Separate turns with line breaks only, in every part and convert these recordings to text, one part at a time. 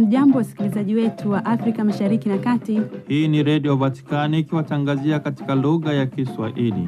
Hamjambo, wasikilizaji wetu wa Afrika Mashariki na Kati.
Hii ni Redio Vatikani ikiwatangazia katika lugha ya Kiswahili.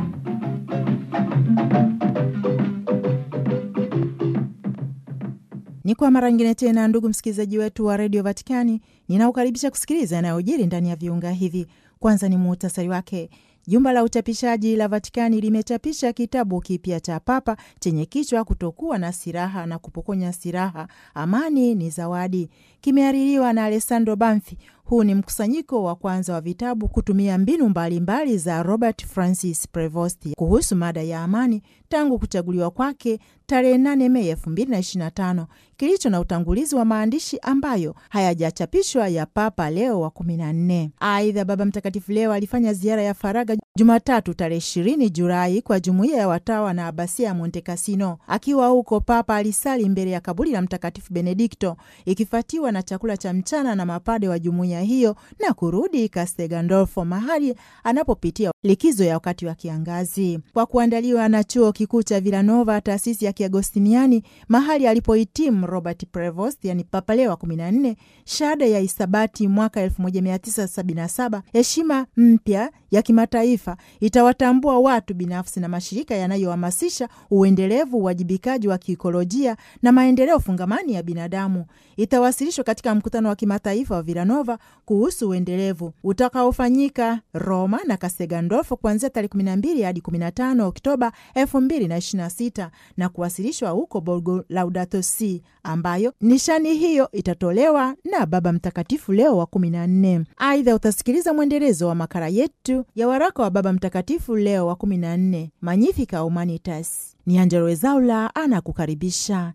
Ni kwa mara nyingine tena, ndugu msikilizaji wetu wa redio Vatikani, ninaukaribisha kusikiliza yanayojiri ndani ya viunga hivi. Kwanza ni muhtasari wake. Jumba la uchapishaji la Vatikani limechapisha kitabu kipya cha Papa chenye kichwa kutokuwa na silaha na kupokonya silaha, amani ni zawadi. Kimehaririwa na Alessandro Banfi. Huu ni mkusanyiko wa kwanza wa vitabu kutumia mbinu mbalimbali mbali za Robert Francis Prevost kuhusu mada ya amani tangu kuchaguliwa kwake tarehe 8 Mei 2025 kilicho na utangulizi wa maandishi ambayo hayajachapishwa ya Papa Leo wa 14. Aidha, Baba Mtakatifu leo alifanya ziara ya faraga Jumatatu tarehe 20 Julai kwa jumuiya ya watawa na abasia ya Monte Cassino. Akiwa huko, Papa alisali mbele ya kaburi la Mtakatifu Benedikto, ikifuatiwa na chakula cha mchana na mapade wa jumuiya hiyo na kurudi Castel Gandolfo, mahali anapopitia likizo ya wakati wa kiangazi, kwa kuandaliwa na chuo kikuu cha Villanova, taasisi ya Kiagostiniani, mahali alipohitimu Robert Prevost, yani Papa Leo wa 14, shahada ya isabati mwaka 1977. Heshima mpya ya kimataifa itawatambua watu binafsi na mashirika yanayohamasisha uendelevu, uwajibikaji wa kiikolojia na maendeleo fungamani ya binadamu. Itawasilishwa katika mkutano wa kimataifa wa Villanova kuhusu uendelevu utakaofanyika Roma na Castel Gandolfo kuanzia tarehe 12 hadi 15 Oktoba 2026 na kuwasilishwa huko Borgo Laudato Si, ambayo nishani hiyo itatolewa na Baba Mtakatifu Leo wa 14. Aidha, utasikiliza mwendelezo wa makala yetu ya waraka wa Baba Mtakatifu Leo wa 14, Magnificat Humanitas. Ni Angelo Wezaula anakukaribisha.